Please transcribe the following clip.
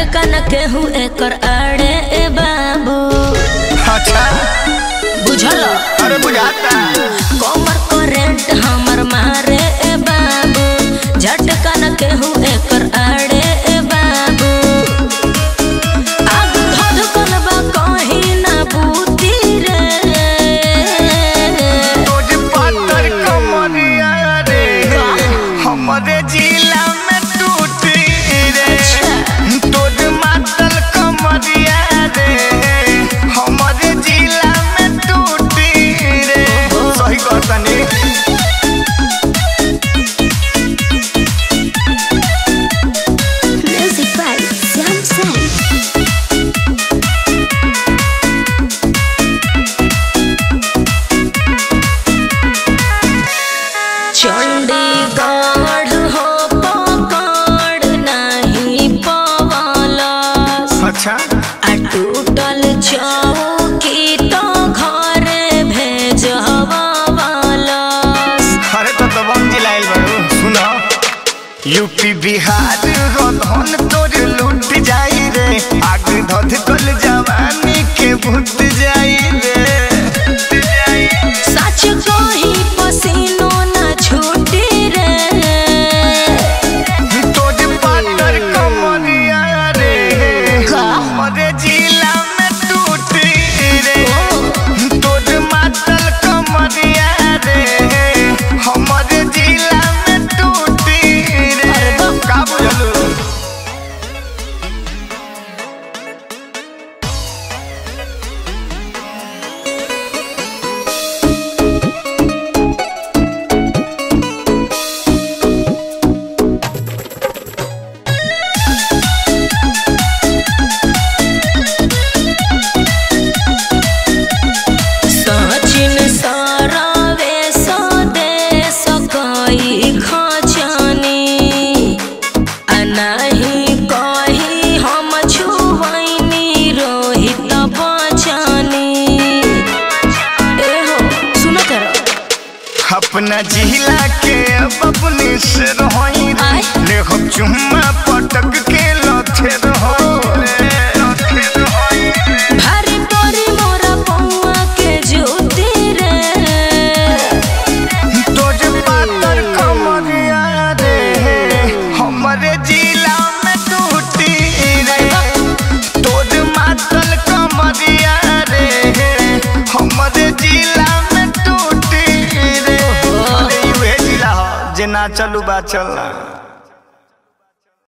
झटका न केहू एकर आड़े ए बाबू अच्छा बुझल अरे बुझाता कमर करेंट हमर मारे ए बाबू झटका न केहू एकर आड़े ए बाबू आग धधकल बा कहीं ना बूती रे तोज पातर कमरिया रे हमरे जिला में टूटी रे तोज मातल कमरिया रे हमरे जिला में टूटी रे सही कहतनी Music by Sam Sam. Chandigarh हो पकड़ नहीं पवालस अच्छा आ टूटल चौकी तो घरे भेजवालस अरे तो तो बम जिलाइल बारू सुनो यूपी बिहार रो धन तोर लूट जाई रे आग धध कल जवानी के भूत जाई रे सच कही पसीनो न छूटी रे तोर पातर कमरिया रे हमरे जिला में टूटी रे तोर मातल कमरिया रे हमरे जिला में टूटी रे का बुझलू सचिन सारावे स्वदेश कई खजानी आ नाही कही हम छुवैनी रोहित बचानी ए हो सुनो तर अपना जिला के अब अपने से रहोई रे आय। ले हम चुम्मा पटक के लथे रहोई रे लथे रहोई रे। भारी परी मोरा पौआ के ज्योति रे तोज पातर कमरिया रे हमरे जिला में टूटी रे तोज मातल कमरिया रे हमरे जिला में टूटी रे अरे यूहे जिला हो जे ना चलू बा चलना